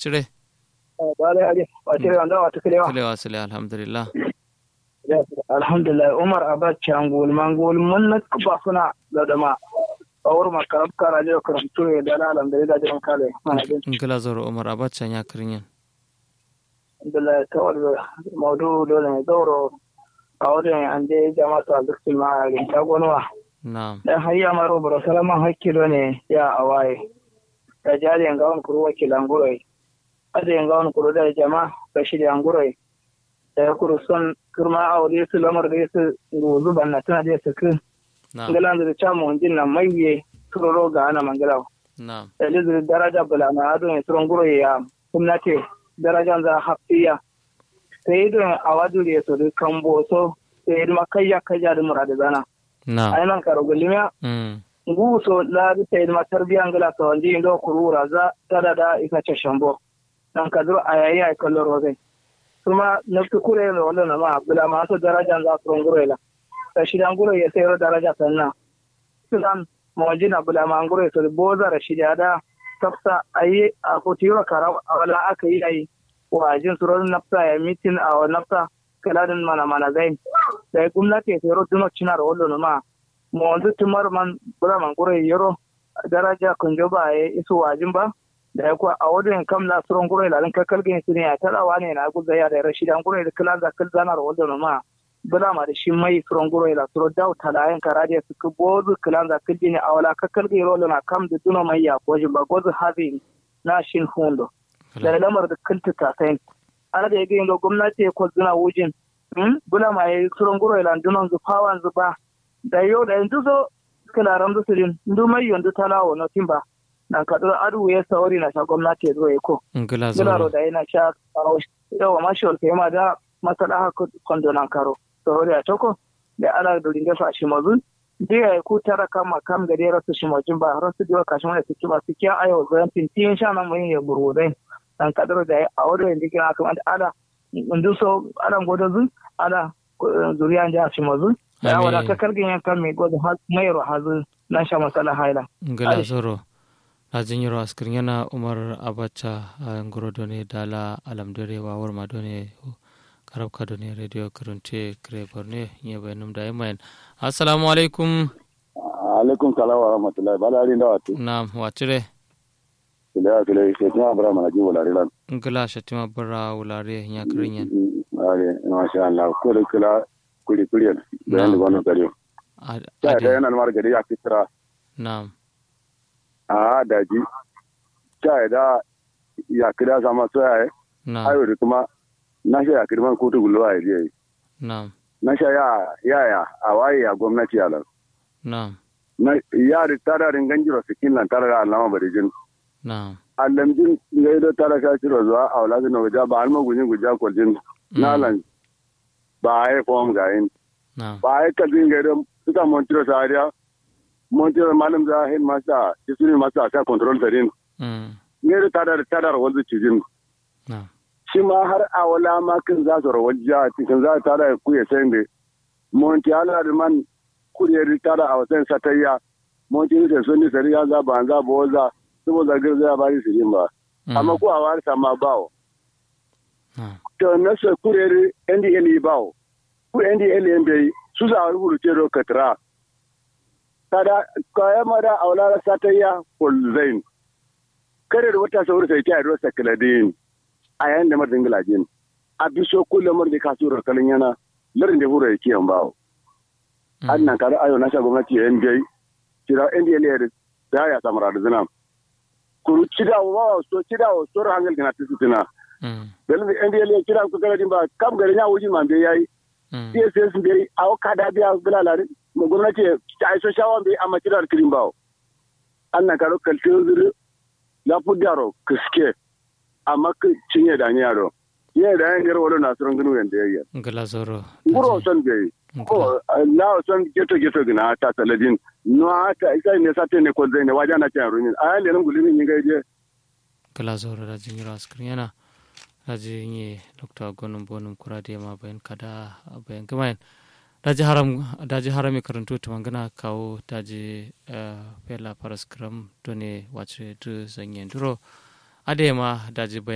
wacire bale ali wacire wanda wata kilewa kilewa sile alhamdulillah alhamdulillah umar abacha ngol mangol mun na kuba suna da dama awur makarab kara je karamtu ya da alhamdulillah jiran kale ngila zoro umar abacha ya kirinyan alhamdulillah tawal maudu dole ne zauro a wurin an je jama'atu a duk ma rin ta gonwa na'am dan hayya maro baro salaman hakkilo ne ya awaye da jari ga wani kuru wakilan gurai ada ga wani kuru da jama'a ga shirya gurai da ya kuru son kirma aure su lamar da su gozu banna tana da su kin na'am ngalan da ta mu jin nan maiye turoro ga ana mangala na'am da lizu daraja bula na ado ne turon gurai ya kumnate darajan za hafiya sai don awadu da su da kambo so sai ma kayya kayya da murada zana na'am ai nan karo gulmiya mm nguso laadi tayd ma tarbiya ngala to ndi ndo kurura za tada da ika ce shambo dan kadro ayayi ay kollo roge kuma naftu kure no wala na ma bula ma to daraja za su ngure la ta shi dan ngure ya sayro daraja sanna sudan mawajina bula ma ngure to boza rashida da tafsa ayi a kotiro kara wala aka yi ai wajin suron nafsa ya mitin a nafsa kaladin mana mana zai da gwamnati ya sayro duno cinar wallo na ma mo wanzu tumar man bura man kure yoro daraja kun jo ba ya isu wajin ba da ya kuwa a wadin kam na suron kure lalin kakal gani su ne a talawa ne na guza ya da rashi dan kure da kilan za kil zanar wadda ma bula ma da shi mai suron kure la suro daw talayen karadiya su ku bozu kilan za kil ne a wala kakal gani rolo na kam da duno mai ya gojin ba gozu hazi na shin hundo da lamar da kilta ta sai ana da ya gani gwamnati ya kwazuna wujin bula ma ya suron kure la dunon zufawan zuba da yau da yanzu zo kila ram da sirin ndu mai yanzu talawo na timba na kadar adu ya sauri na sha gwamnati zo ya ko ngila gila zoro da yana sha kawo yawa mashi wal kai ma da masala haka kondo nan karo sauri a toko da ala da ringa sa shi mazun diya ku tara kama kam ga dai rasu shi mazun ba rasu diwa kashin wani suke ba suke ayo zan tintin sha nan mun ya burudai dan kadar da ya aure yanzu kina kamar ala ndu so ala godozun ala zuriya ja shi mazun ya Amin. wada ka kargin yankan mai gwada mayar hazu na sha masala haila. ngila Ali. zoro na jinyiro askirin yana umar abacha a ngoro done dala alamdore wa warma done karab ka done radio kurunte kre borne nye bayanum da yamayan assalamu alaikum alaikum salam wa rahmatullahi bala ari da watu na wacire kila kila ke tuma abra mana ji wala rilan ngila shatima bara wulare nya kirinyan ale masha Allah ko da kila kuri kuri bayan da wannan kariyo ta da yana mar gari ya fitra na'am a daji ta da ya kira sama so ya na'am ayo da kuma na sha ya kirman kotu gulwa ya je na'am na sha ya ya ya a waye ya gwamnati ya lan na'am na ya ri tara rin ganjiro sikin lan tara da alama bari jin na'am alamjin ngai da tara ka ciro zuwa a wala no ja ba alma gujin guja kwaljin na lan ba ai form ga yin na'am ba ai kalbin ngai da suka montiro sariya montiro malam za hin masa isuri masa ta control tarin mm ngai da tara tara wanzu cijin na'am shi ma har a wala ma kin za su rawar jiya cikin za ta da ku ya sayin da monti ala da man kuriyar tara a wasan satayya monti ne sun ni sariya za ba za ba za su ba zagar zai ba ni sirin ba amma ko a wari sama bawo na'am to na sa kuriyar ndl bawo ku ndl yan bai su sa rubutu ce ro katra tada kaya mada a wala satayya kulzain kare da wata sauri sai ta ro sakladin a yayin da mardin gilajin a biso kullum mar da kasuwar kalin yana larin da hura yake yan bawo an nan kare ayo na sha gwamnati ya NBA kira NDL ya da ya samara da zina kuru cida wa so cida wa so hangal gina tisu tina mm dalin NDL ya kira ku kare din ba kam gari ya wuji man bai yayi mm CSS bai a ka da biya bilalari gwamnati ta aiso shawan bai amma kira da kirin bawo an nan kare kaltin zuri la fudaro kiske amma ka cinye da ni yaro ye da yan garwa na suran gnu yanda yayi ngila zoro nguro son bai ko na son geto geto gina ta taladin no ata isa ne sate ne ko zai ne waja na ta rumin a le nan gulimi ni gaje ngila zoro da jinyiro askirin yana daji nye dr gonum bonum kurade ma bayan kada bayan gamayan daji haram daji harami karantu ta mangana kawo daji eh, fela paraskram done wace du zanyen duro ade ma daji bayan